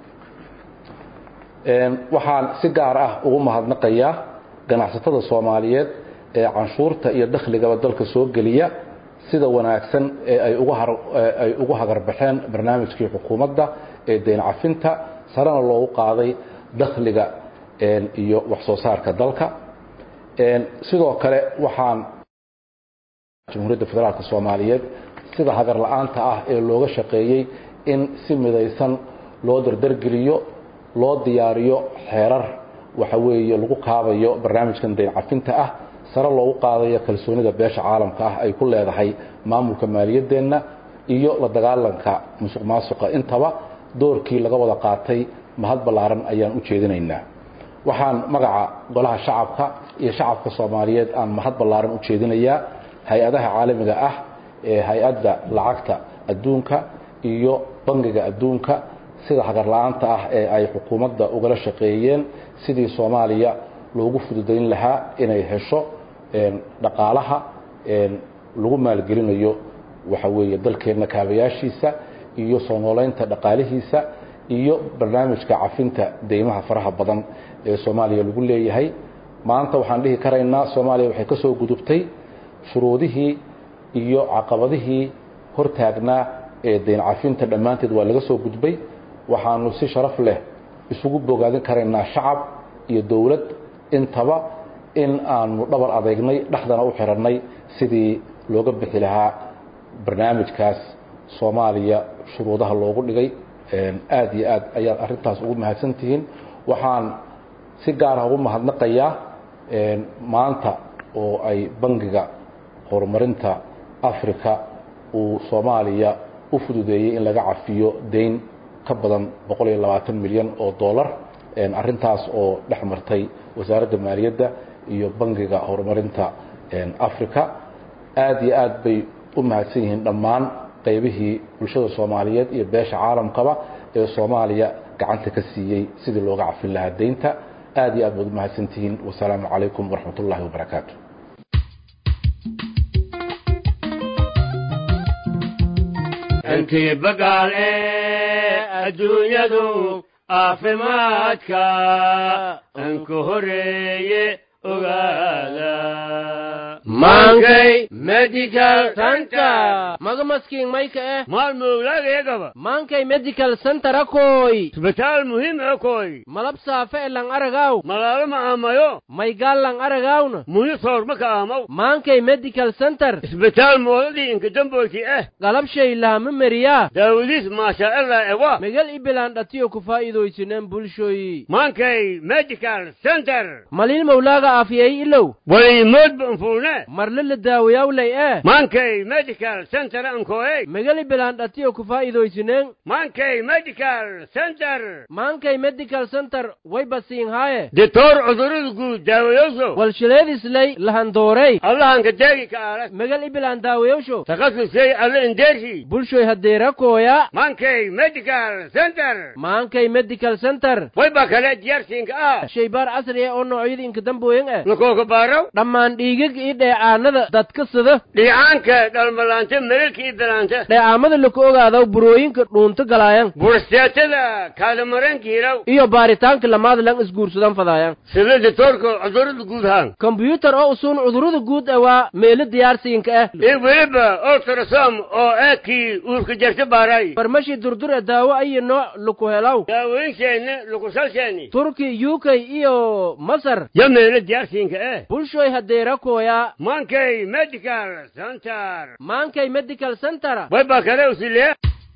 waxaan si gaar ah ugu mahadnaqayaa ganacsatada soomaaliyeed ee canshuurta iyo dakhligaba dalka soo geliya sida wanaagsan ee ay uga ay ugu hagarbaxeen barnaamijkii xukuumadda ee deyn cafinta sarena loogu qaaday dakhliga iyo wax soo saarka dalka sidoo kale waxaan jamhuuriyadda federaalka soomaaliyeed sida hagar la-aanta ah ee looga shaqeeyey in si midaysan loo dardargeliyo loo diyaariyo xeerar waxa weeye lagu kaabayo barnaamijkan deyn cafinta ah sare loogu qaadayo kalsoonida beesha caalamka ah ay ku leedahay maamulka maaliyaddeenna iyo la dagaalanka musuq maasuqa intaba doorkii laga wada qaatay mahad ballaaran ayaan u jeedinaynaa waxaan magaca golaha shacabka iyo shacabka soomaaliyeed aan mahad ballaaran u jeedinayaa hay-adaha caalamiga ah ee hay-adda lacagta adduunka iyo bangiga adduunka sida hagar la-aanta ah ee ay xukuumadda ugala shaqeeyeen sidii soomaaliya loogu fududayn lahaa inay hesho dhaqaalaha lagu maalgelinayo waxa weeye dalkeenna kaabayaashiisa iyo soo noolaynta dhaqaalihiisa iyo barnaamijka cafinta deymaha faraha badan ee soomaaliya lagu leeyahay maanta waxaan dhihi karaynaa soomaaliya waxay ka soo gudubtay shuruudihii iyo caqabadihii hortaagnaa ee deyn cafinta dhammaanteed waa laga soo gudbay waxaanu si sharaf leh isugu bogaadin karaynaa shacab iyo dowlad intaba in aanu dhabar adeegnay dhexdana u xirannay sidii looga bixi lahaa barnaamijkaas soomaaliya shuruudaha loogu dhigay aad iyo aad ayaad arrintaas ugu mahadsantihiin waxaan si gaara ugu mahadnaqayaa maanta oo ay bangiga horumarinta africa uu soomaaliya u fududeeyey in laga cafiyo deyn ka badan boqol iyo labaatan milyan oo dollar arrintaas oo dhex martay wasaaradda maaliyadda iyo bangiga horumarinta africa aad iyo aad bay u mahadsan yihiin dhammaan qaybihii bulshada soomaaliyeed iyo beesha caalamkaba ee soomaaliya gacanta ka siiyey sidii looga cafin lahaa deynta aad iyo aad baad u mahadsantihiin wasalaamu calaykum waraxmat ullahi wabarakaatu intii bagaale adduunyadu caafimaadka anku horeeye ogaada maankay medical center magamaskiin mayka eh maalmowlaagayagaba maankay medical center akoy isbitaal muhiim akoy malab saafe e lang aragaw malaalo ma aamayo maygaal lang aragawna muhi soorma ka aamaw maankay medical center isbitaal moodadii inkadamboyti eh galabshay lahama meriyaa daawadiis maashaaalla ewa megal ibilaan dhatiyo ku faa'iidaysineen bulshoyi maankay medical center maliil mawlaaga aafiyay ilow waliimoodba anfuune marle la daawayawlay eh maankay medical center ankoey megal ibilaan dhatiyo ku faa'iidaysineen maankay medical center maankay medical center way basiin haaye ditoor cudurada guud daawayoso walshileedislay lahandoorey allahanka deegi ka aala megal ibilaan daawayowsho takhasusay alla indeershi bulshoy hadeerakooya maankay medical center maankay medical center wayba kale diyaarsiinka ah shaybaar casri ah oo noocyada inkadambooyin ah lakooka baaraw dhammaan dhiigag iyo dheecaanada dadka sida dhiicaanka dhalmalaanta melelka iyo dalaanta dheecaamada laku ogaadaw burooyinka dhuunto galaayan bursteetada kaadamaranka hilaw iyo baaritaanka lamaad lang isguursadan fadaayan sida ditoorka cudurada guud haan kombyuutar oo usuun cudurada guud ah waa meelo diyaarsiinka ah iyo weliba ultrasom oo eekii uurka jarta baaraay farmashi durdur ee daawo ayo nooc laku helaw daawooyinsheena lakusalsheeni turki u k iyo masar yo meelo diyaarsiinka eh bulshoy hadeerakooya maankay medical center maankay medical center wayba kale usilee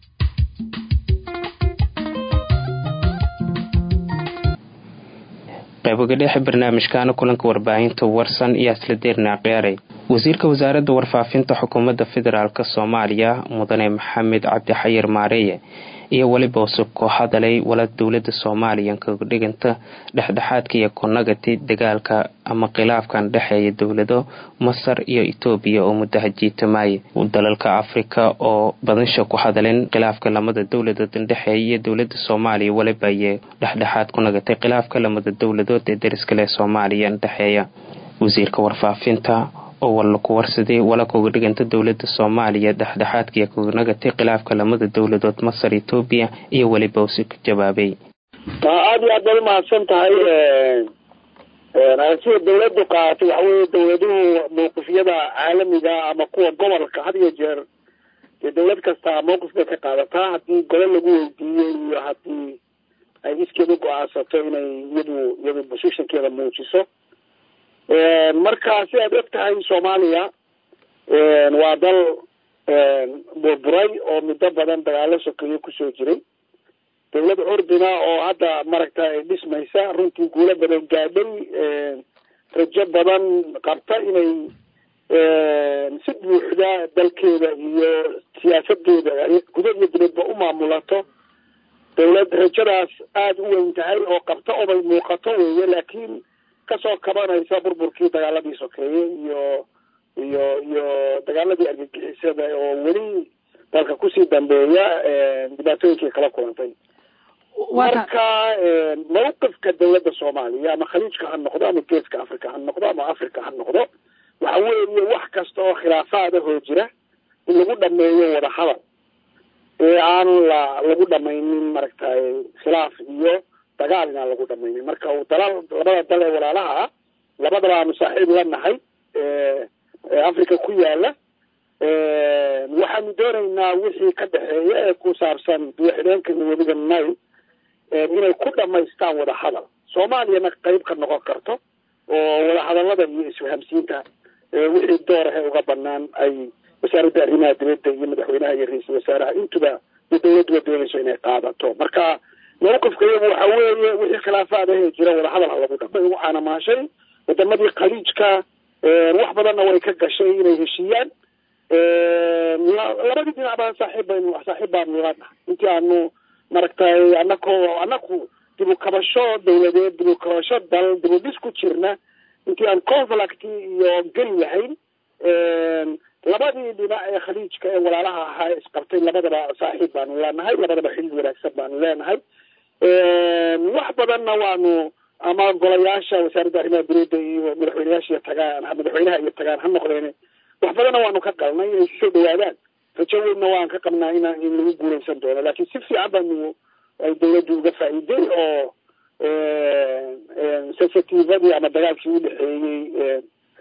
qayboga dhexe barnaamijkaana kulanka warbaahinta warsan iyo asla deerna ciyaaray wasiirka wasaaradda warfaafinta xukuumadda federaalk soomaaliya mudane maxamed cabdi xayir maareeye iyo weliba usub koo hadalay wala dowlada soomaaliya kaga dhiganta dhexdhexaadka iyo konagati dagaalka ama khilaafkan dhexeeya dowlado masar iyo etoobiya oo muddaha jiitamaaya dalalka afrika oo badansha ku hadaleen khilaafka lamada dowladood indhexeeya iyo dowlada soomaaliya weliba ayay dhexdhexaad ku nagatay khilaafka lamada dowladood ee dariskale soomaaliya indhexeeya wasiirka warfaafinta oo walla ku warsaday wala koga dhiganta dowlada soomaaliya dhexdhexaadkaiyo koganagatay khilaafka lamada dowladood masar etoobiya iyo weliba usi ku jawaabay taa aada iyo aad baad umahadsan tahay aragtida dawladdu qaadatay waxa weeye dawladuhu mawqifyada caalamiga ama kuwa gobolka had iyo jeer dee dawlad kastaa mawqif bay ka qaadataa haddii gole lagu weydiiyo iyo haddii ay iskeeda go-aansato inay iyadu iyadu positionkeeda muujiso marka si aad og tahay soomaaliya waa dal burburay oo muddo badan dagaalo sokeeyo kusoo jiray dawlad curdina oo hadda maragta dhismaysa runtii guulo badan gaadhay rajo badan qabta inay si buuxda dalkeeda iyo siyaasadeeda guda iyo dibadba u maamulato dawlad rajadaas aada u weyn tahay oo qabta obay muuqato weeye laakiin kasoo kabanaysa burburkii dagaaladii sokeeye iyo iyo iyo dagaaladii argagixisada oo weli dalka kusii dambeeya dhibaatooyinkii kala kulantay marka mawqifka dawladda soomaaliya ama khaliijka ha noqdo ama geeska africa ha noqdo ama africa ha noqdo waxa weeye wax kasta oo khilaafaada hoo jira in lagu dhameeyo wadahadal ee aan la lagu dhamaynin maaragtay khilaaf iyo dagaal inaan lagu dhamaynin marka dalal labada dal ee walaalaha ah labadaba aanu saaxiib la nahay africa ku yaala waxaanu doonaynaa wixii ka dhexeeya ee ku saabsan biyo-xidheenka weliga nile inay ku dhamaystaan wadahadal soomaaliyana qeyb ka noqon karto oo wadahadalada iyo isfahamsiinta wixii doorahe uga banaan ay wasaaradda arrimaha dibadda iyo madaxweynaha iyo ra-iisul wasaaraha intuba iyo dawladduba doonayso inay qaadato marka mawqifka iyagu waxa weeye wixii khilaafaadahe jira wadahadal ha lagu dhama ugu caanamaashay wadamadii khaliijka wax badanna way ka gashay inay heshiiyaan labadii dhinac baan saaxiib baynu saaxiib baanu lanahay intii aanu maragtay anakoo anaku dib u kabasho dawladeed dib u kabasho dal dib u dhis ku jirna intii aan conflict iyo geli lahayn labadii dhinac ee khaliijka ee walaalaha ahaa isqabtay labadaba saaxiib baanu leenahay labadaba xilli wanaagsan baanu leenahay wax badanna waanu ama golayaasha wasaaradda arrimaha dibadda iyo madaxweyneyaasha tagaan madaxweynaha iyo tagaan ha noqdeen wax badanna waanu ka galnay inay soo dhawaadaan rajo weynna waan ka qabnaa in in lagu guuleysan doono laakiin si fiican baanu ay dawladdu uga faa'iiday oo sensitivadii ama dagaalkii udhexeeyey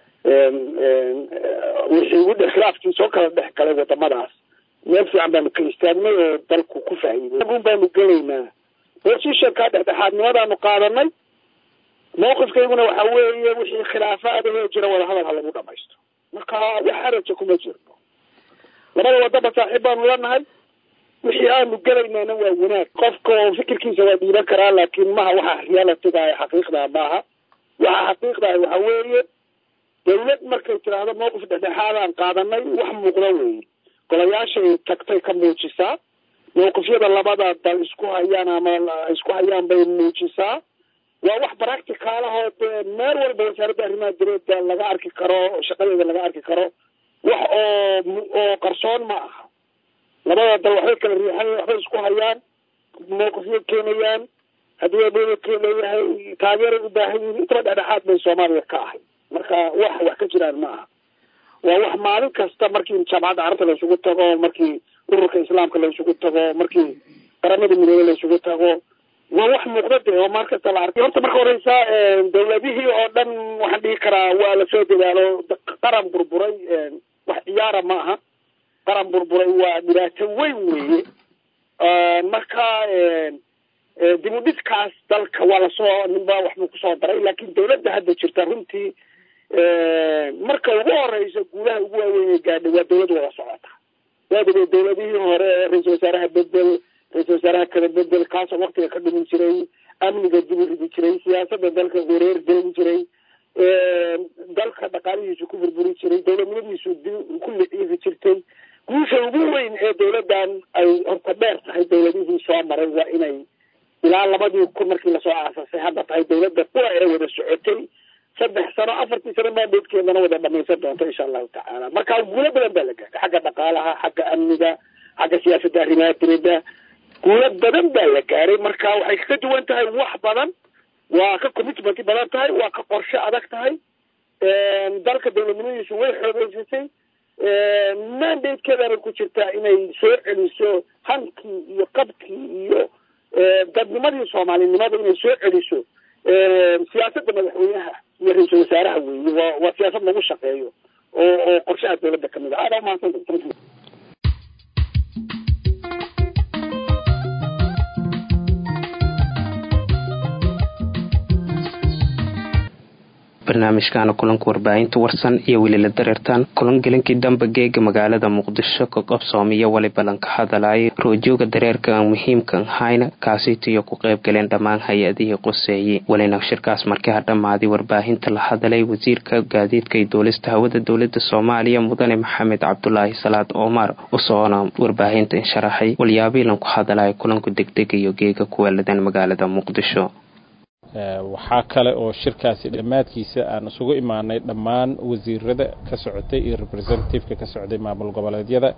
wixii udhe khilaafkii soo kala dhex galay wadamadaas meel fiican baanu ka istaagnay oo dalku ku faa'iiday agun baanu gelaynaa positionka dhexdhexaadnimadaanu qaadanay mawqifkayguna waxa weeye wixii khilaafaadahoo jira wadahadal ha lagu dhamaysto marka wax haraja kuma jirno labada wadaba saaxiib baanu leenahay wixii aanu gelaynana waa wanaag qofka oo fikirkiisa waa dhiiban karaa laakiin maha waxa realitiga ah xaqiiqda maaha waxa xaqiiqda ah waxa weeye dawlad markay tidhaahdo mawqif dhexdhexaadaan qaadanay wax muuqda weeye golayaashay tagtay ka muujisaa mawqifyada labada dal isku hayaan ama isku hayaan bay muujisaa waa wax practicaalahoo dee meel walba wasaaradda arrimaha dibadda laga arki karo shaqadeeda laga arki karo wax oo oo qarsoon ma aha labada dal waxbay kala riixan waxbay isku hayaan mawqifyo keenayaan haddii abeedadkee leeyahay taageeray u baahan yihiin intaba dhexdhexaad bay soomaaliya ka ahay marka wax wax ka jiraan ma aha waa wax maalin kasta markii jaamacadda carabta la isugu tago markii ururka islaamka la isugu tago markii qaramada midoobey la isugu tago waa wax muuqda de oo maar kasta la arkay horta marka horeysa dawladihii oo dhan waxaan dhihi karaa waa lasoo dadaalo qaran burburay wax ciyaara ma aha qaran burburay waa dhibaato weyn weeye marka dib u dhiskaas dalka waa lasoo ninba waxbuu kusoo daray laakin dawladda hadda jirta runtii marka ugu horeysa guulaha ugu waaweyn ee gaadhay waa dawlad wada socota waadaba dawladihii hore ra-iisul wasaaraha bedel ra-isul wasaaraha kala bedel kaasoo waktiga ka dhumin jiray amniga dib u ridi jiray siyaasada dalka wareer gelin jiray dalka dhaqaalihiisu ku burburi jiray dawladnimadiisu dib ku liciifi jirtay guusha ugu weyn ee dawladdan ay horta dheer tahay dawladihii soo maray waa inay ilaa labadii kun markii lasoo aasasay hadda tahay dawladda kuwa ee wada socotay saddex sano afartii sano maadeedkeedana wada dhamaysan doonto insha allahu tacaala marka guulo badan baa la gaadhay xagga dhaqaalaha xagga amniga xagga siyaasadda arrimaha dibadda guulo badan baa la gaaray marka waxay kaga duwan tahay wax badan waa ka commitment badan tahay waa ka qorshe adag tahay dalka dawladnimadiisu way xoogeysatay mandatekeedana ku jirtaa inay soo celiso hankii iyo qabkii iyo dadnimadii soomaalinimada inay soo celiso siyaasadda madaxweynaha iyo ra-iisul wasaaraha weeye waa waa siyaasad lagu shaqeeyo oo oo qorshaha dawladda kamid ah aada umahadsan barnaamijkaana kulanka warbaahinta warsan iyo welila dareertaan kulan gelinkii dambe geega magaalada muqdisho ka qabsoomiyo waliba lanka hadalaya roojooga dareerka aan muhiimkan hayna kaasitiyo ku qayb galeen dhammaan hay-adihii quseeyey welina shirkaas markii ha dhammaaday warbaahinta la hadalay wasiirka gaadiidka iyo duulista hawada dowlada soomaaliya mudane maxamed cabdulaahi salaad omar usoona warbaahinta insharaxay walyaabii lanku hadalaya kulanku degdegayo geega kuweeladan magaalada muqdisho waxaa kale oo shirkaasi dhammaadkiisa aan isugu imaanay dhammaan wasiirada ka socotay iyo representativeka ka socday maamul goboleedyada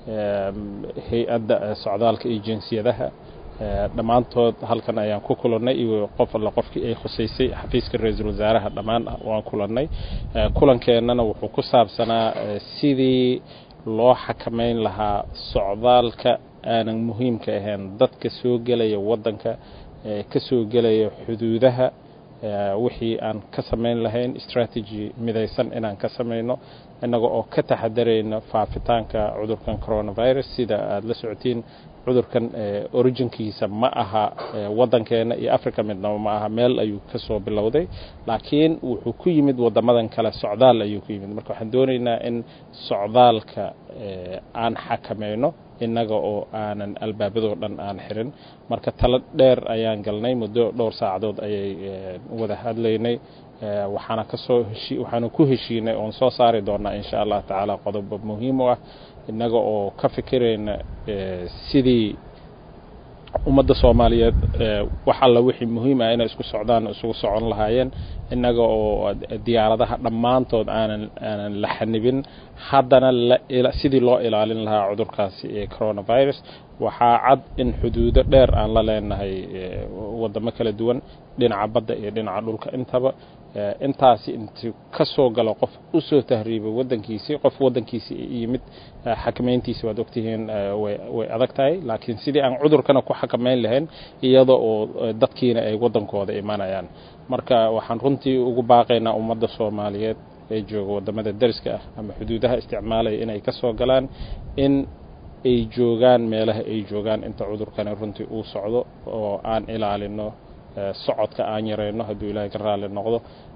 hay-adda socdaalka iyo jinsiyadaha dhammaantood halkan ayaan ku kulannay iyo qof alla qofkii ay khusaysay xafiiska ra-iisul wasaaraha dhammaan waan kulannay kulankeenana wuxuu ku saabsanaa sidii loo xakamayn lahaa socdaalka aanan muhiimka ahayn dadka soo gelaya waddanka ka soo gelaya xuduudaha wixii aan ka samayn lahayn strategy midaysan inaan ka samayno innaga oo ka taxadarayno faafitaanka cudurkan coronavirus sida aada la socotiin cudurkan originkiisa ma aha waddankeena iyo africa midnaba ma aha meel ayuu ka soo bilowday laakiin wuxuu ku yimid waddamadan kale socdaal ayuu ku yimid marka waxaan doonaynaa in socdaalka aan xakamayno innaga oo aanan albaabadoo dhan aan xirin marka talo dheer ayaan galnay muddo dhowr saacadood ayay wada hadlaynay waxaana kasoo heshi waxaana ku heshiinay oon soo saari doonaa insha allah tacaala qodobo muhiim u ah innaga oo ka fikirayna sidii ummadda soomaaliyeed wax alla wixii muhiim ah inay isku socdaan isugu socon lahaayeen innaga oo diyaaradaha dhammaantood aanan aanan la xanibin haddana sidii loo ilaalin lahaa cudurkaasi ee coronavirus waxaa cad in xuduudo dheer aan la leenahay waddamo kala duwan dhinaca badda iyo dhinaca dhulka intaba intaasi intuu ka soo galo qof u soo tahriibay waddankiisii qof waddankiisii yimid xakamayntiisi waad ogtihiin way adag tahay laakiin sidii aan cudurkana ku xakamayn lahayn iyada oo dadkiina ay waddankooda imanayaan marka waxaan runtii ugu baaqaynaa ummadda soomaaliyeed ee jooga waddamada dariska ah ama xuduudaha isticmaalaya inay ka soo galaan in ay joogaan meelaha ay joogaan inta cudurkani runtii uu socdo oo aan ilaalino socodka aan yarayno hadduu ilaahay ka raalli noqdo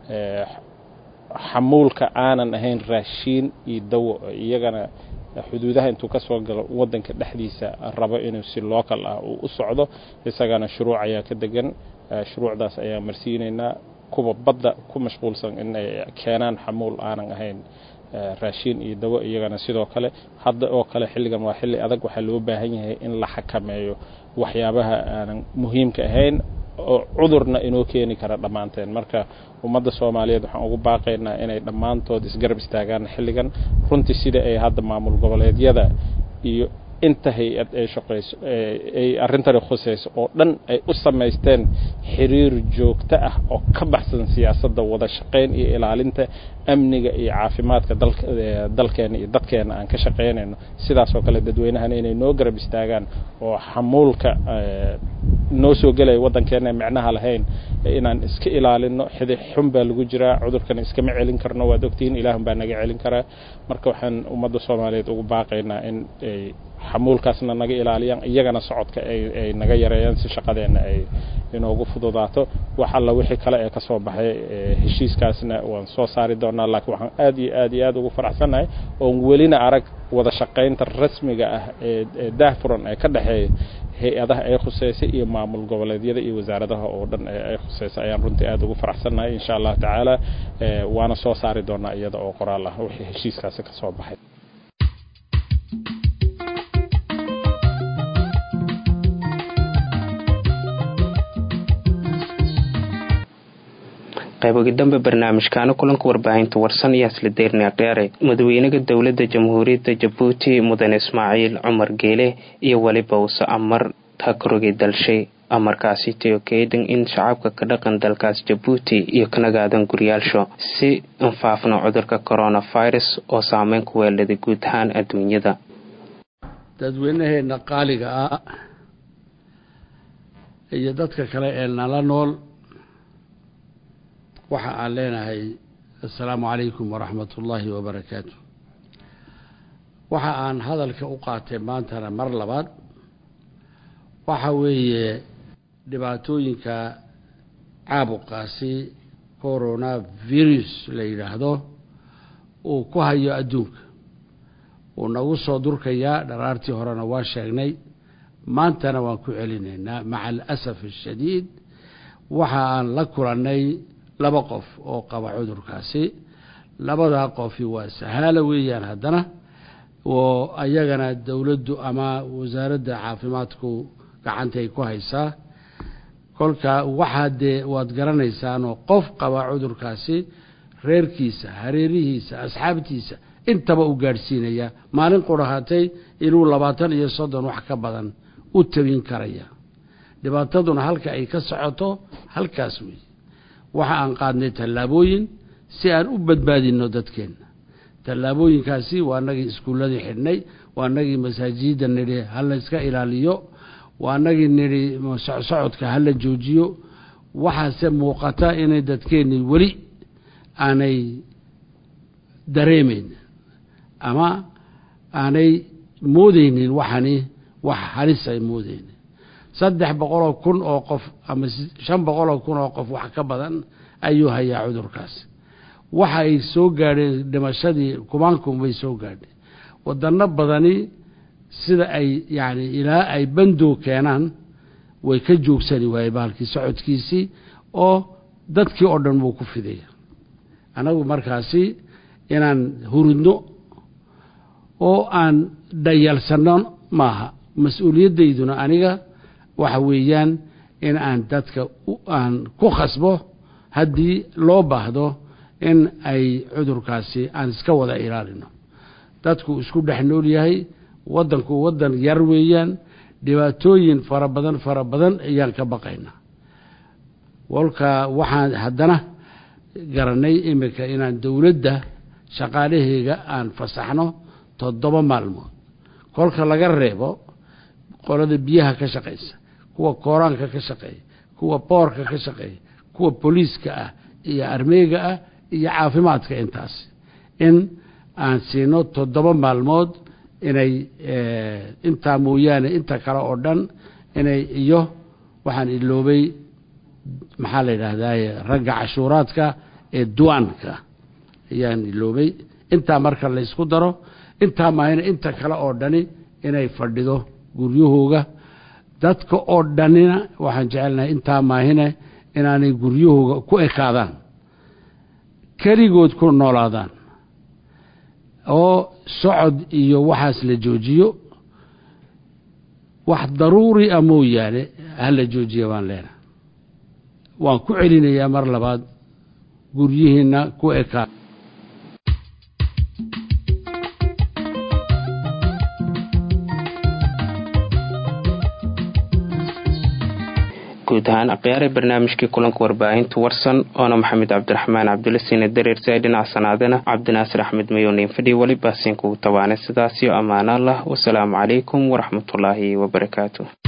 xamuulka aanan ahayn raashiin iyo dawo iyagana xuduudaha intuu ka soo galo waddanka dhexdiisa rabo inuu si local ah uu u socdo isagana shuruuc ayaa ka degan shuruucdaas ayaan marsiinaynaa kuwa badda ku mashquulsan inay keenaan xamuul aanan ahayn raashiin iyo dawo iyagana sidoo kale hadda oo kale xilligan waa xilli adag waxaa loo baahan yahay in la xakameeyo waxyaabaha aanan muhiimka ahayn oo cudurna inoo keeni kara dhammaanteen marka ummadda soomaaliyeed waxaan ugu baaqaynaa inay dhammaantood isgarab istaagaan xilligan runtii sida ay hadda maamul goboleedyada iyo inta hay-ad ay shaqayso ay arrintani khusayso oo dhan ay u samaysteen xiriir joogto ah oo ka baxsan siyaasadda wada shaqayn iyo ilaalinta amniga iyo caafimaadka dalka dalkeena iyo dadkeena aan ka shaqaynayno sidaas oo kale dadweynahana inay noo garab istaagaan oo xamuulka noo soo gelaya waddankeena micnaha lahayn inaan iska ilaalino xidi xun baa lagu jiraa cudurkan iskama celin karno waad ogtihiin ilaahun baa naga celin karaa marka waxaan ummadda soomaaliyeed ugu baaqaynaa in ay xamuulkaasna naga ilaaliyaan iyagana socodka ay naga yareeyaan si shaqadeenna ay inoogu fududaato wax alla wixii kale ee kasoo baxay heshiiskaasna waan soo saari doonaa laakiin waxaan aad iyo aad iyo aad ugu faraxsannahay oon welina arag wada shaqaynta rasmiga ah ee daahfuran ee ka dhexeeya hay-adaha ay khuseysay iyo maamul goboleedyada iyo wasaaradaha oo dhan ay khuseysay ayaan runtii aad ugu faraxsannahay insha allahu tacaala waana soo saari doonaa iyada oo qoraal ah wixii heshiiskaasi ka soo baxay qaybogi dambe barnaamijkaana kulanka warbaahinta warsan iyo isla deyrna dheere madaxweynaha dowladda jamhuuriyadda jabuuti mudane ismaaciil cumar geele iyo weliba uuse amar hakarogay dalshay amarkaasi teo keedan in shacabka ka dhaqan dalkaas jabuuti iyo kanagaadan guryaalsho si anfaafno cudurka coronavirus oo saameyn ku weeladay guud ahaan adduunyada dadweynaheena qaaliga ah iyo dadka kale ee nala nool waxa aan leenahay assalaamu calaykum waraxmat ullaahi wabarakaatu waxa aan hadalka u qaatay maantana mar labaad waxa weeye dhibaatooyinka caabuqaasi corona virus la yidhaahdo uu ku hayo adduunka wuu nagu soo durkayaa dharaartii horena waa sheegnay maantana waan ku celinaynaa maca alasaf ashadiid waxa aan la kulannay laba qof oo qaba cudurkaasi labadaa qofi waa sahaalo weeyaan haddana oo ayagana dowladdu ama wasaaradda caafimaadku gacantay ku haysaa kolka waxaa dee waad garanaysaanoo qof qaba cudurkaasi reerkiisa hareerihiisa asxaabtiisa intaba u gaadhsiinaya maalin qurahatay inuu labaatan iyo soddon wax ka badan u tabin karaya dhibaataduna halka ay ka socoto halkaas wey waxa aan qaadnay tallaabooyin si aan u badbaadinno dadkeenna tallaabooyinkaasi waa nagii iskuulladii xidhnay waa nagii masaajidda nidhi hala iska ilaaliyo waa nagii nidhi socodka hala joojiyo waxaase muuqata inay dadkeennii weli aanay dareemayn ama aanay moodeynin waxani wax halis ay moodeynin saddex boqoloo kun oo qof ama shan boqoloo kun oo qof wax ka badan ayuu hayaa cudurkaasi waxa ay soo gaadheen dhimashadii kumaankum bay soo gaadheen wadano badani sida ay yacni ilaa ay bandow keenaan way ka joogsani waaye baalkii socodkiisii oo dadkii oo dhan wuu ku fidaya anagu markaasi inaan hurudno oo aan dhayalsanno maaha mas-uuliyaddayduna aniga waxa weeyaan in aan dadka aan ku khasbo haddii loo baahdo in ay cudurkaasi aan iska wada ilaalino dadku isku dhex nool yahay waddanku waddan yar weeyaan dhibaatooyin fara badan fara badan ayaan ka baqaynaa walka waxaan haddana garanay iminka inaan dowladda shaqaalaheyga aan fasaxno toddoba maalmood kolka laga reebo qolada biyaha ka shaqaysa kuwa kooraanka ka shaqeeya kuwa boorka ka shaqeeya kuwa booliiska ah iyo armeega ah iyo caafimaadka intaas in aan siino toddoba maalmood inay intaa mooyaane inta kale oo dhan inay iyo waxaan iloobay maxaa la yidhaahdaye ragga cashuuraadka ee duwaanka ayaan iloobay intaa marka laysku daro intaa maahina inta kale oo dhani inay fadhido guryahooga dadka oo dhanina waxaan jecelnahay intaa maahine inaanay guryahooga ku ekaadaan keligood ku noolaadaan oo socod iyo waxaas la joojiyo wax daruuri a mooyaane hala joojiya baan leenahay waan ku celinayaa mar labaad guryihiinna ku ekaa guud ahaan akhyaare barnaamijkii kulanka warbaahinta warsan oona maxamed cabdiraxmaan cabdulasiine dareersa dhinac sanaadana cabdinaasir axmed mayooniin fadhi weli baasiin kugu tabaanay sidaasiyo ammaano allah wasalaamu calaykum waraxmatullaahi wabarakaatu